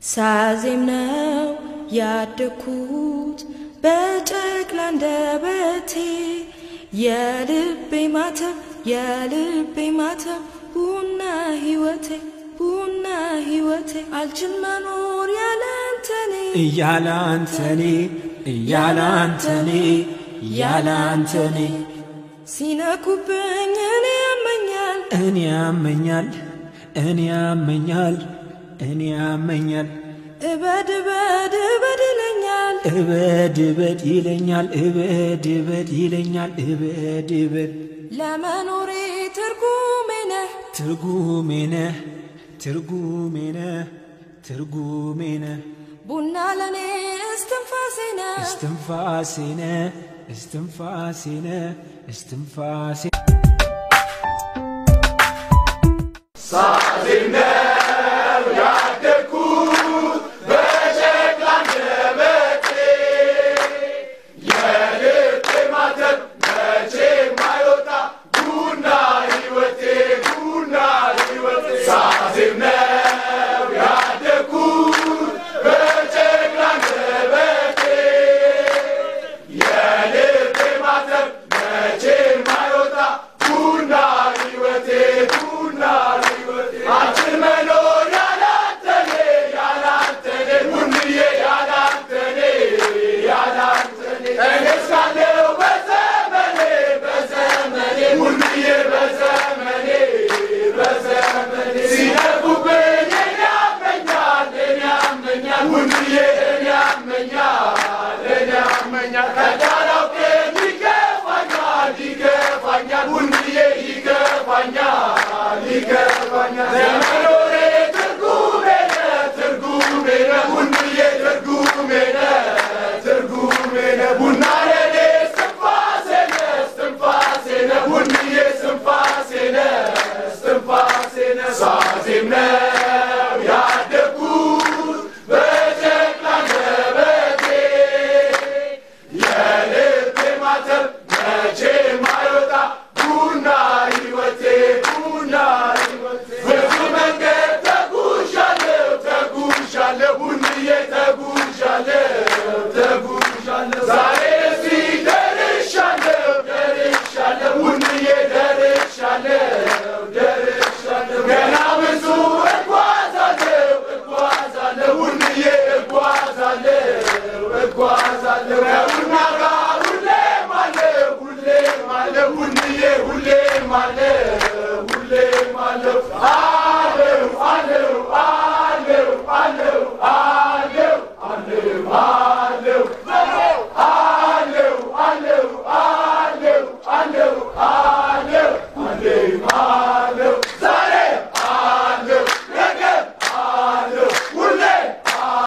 ሳዜም ነው ያደግኩት በጨቅላ አንደበቴ የልቤ ማተብ የልቤ ማተብ ቡና ሕይወቴ ቡና ሕይወቴ አልችል መኖር ያለ አንተኔ እያለ አንተኔ እያለ አንተኔ እያለ አንተኔ ሲነኩብኝ እኔ ያመኛል እኔ ያመኛል እኔ ያመኛል እኔ ያመኛል እበድ እበድ እበድ ይለኛል እበድ እበድ ይለኛል እበድ እበድ ይለኛል እበድ እበድ ለመኖሬ ትርጉሜ ነህ ትርጉሜ ነህ ትርጉሜ ነህ ትርጉሜ ነህ ቡና ለኔ እስትንፋሴ ነህ እስትንፋሴ ነህ እስትንፋሴ ነህ እስትንፋሴ